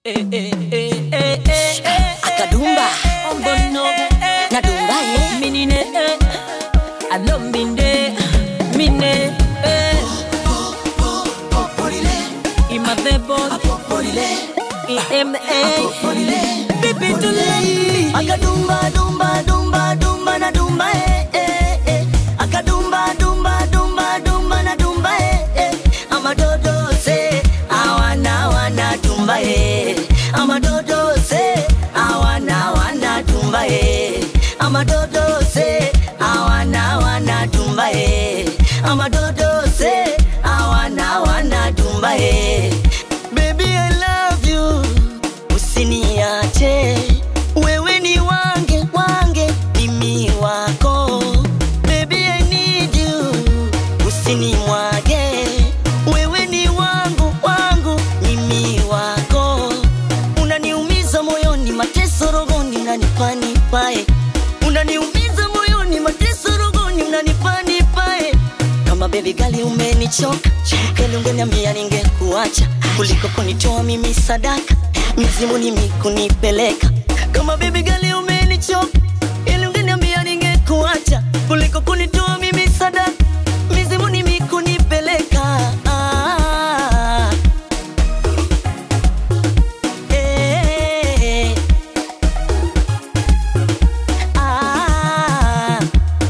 eh, eh, eh, eh, eh, eh, Akadumba. eh, ombono, eh, Nadumba, eh. minine, eh, alombinde, mine, eh, imadebo, ime, bibi tulei. Akadumba, dumba, dumba, dumba na dumba eh, eh, eh. Akadumba, dumba, dumba, dumba na dumba eh, eh. Amadodo se awana wana dumba eh. Amadodo se awana wana dumba eh. Amadodo se awana wana dumba eh. Amadodo se awana wana dumba eh. Baby I love you usiniache wewe ni wange wange mimi wako baby I need you usinimwage wewe ni wangu wangu mimi wako unaniumiza moyoni mateso rogoni unanipanipae unaniumiza moyoni mateso rogoni unanipanipae kama bebi gali umenichoka keli ungeniambia ningekuacha kuliko kunitoa mimi sadaka mizimu nimi kunipeleka kama bebi gali umenichoka ili ungeniambia ningekuacha kuliko kunitoa mimi sadaka mizimu nimi kunipeleka ah, eh, ah,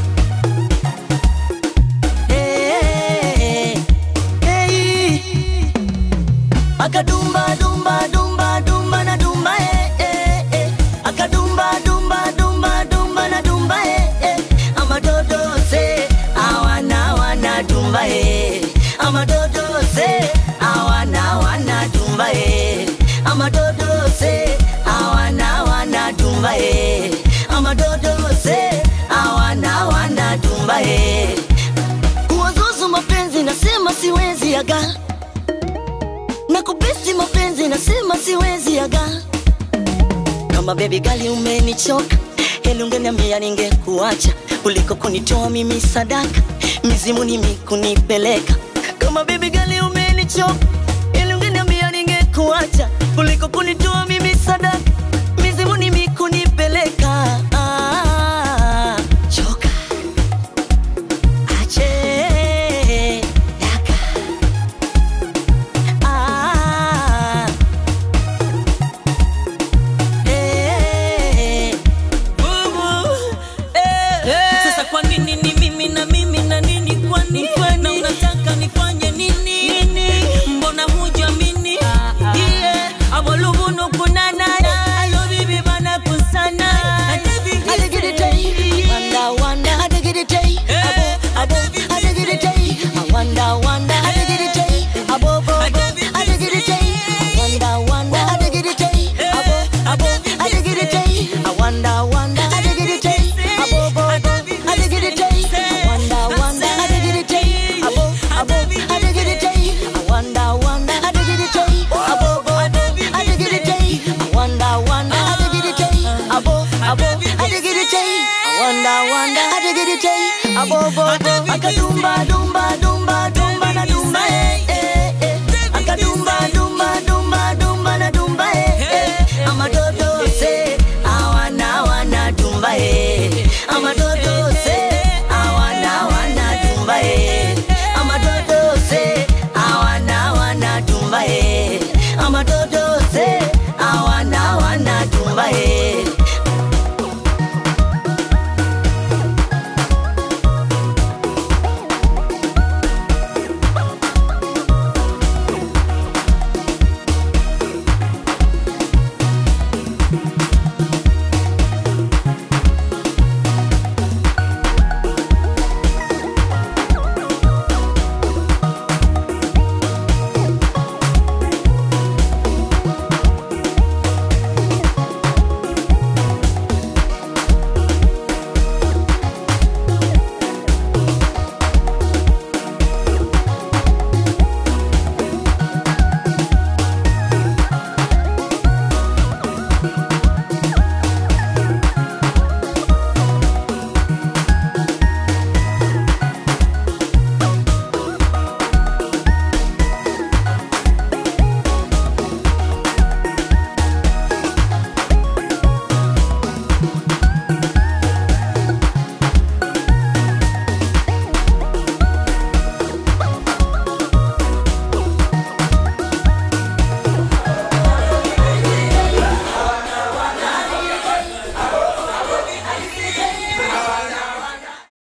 eh, eh. Akadumba dumba dumba dumba na dumba eh eh eh Akadumba dumba dumba dumba na dumba eh eh Amadodo se awana wana dumba eh Amadodo se awana wana dumba eh Amadodo se awana wana dumba eh Amadodo se awana wana dumba eh Kuwazuzu mapenzi nasema siwezi aga na kupesi mapenzi nasema siwezi aga kama bebi gali umenichoka heli ungeniambia ningekuacha kuliko kunitoa mimi sadaka mizimu nimi kunipeleka kama bebi gali umenichoka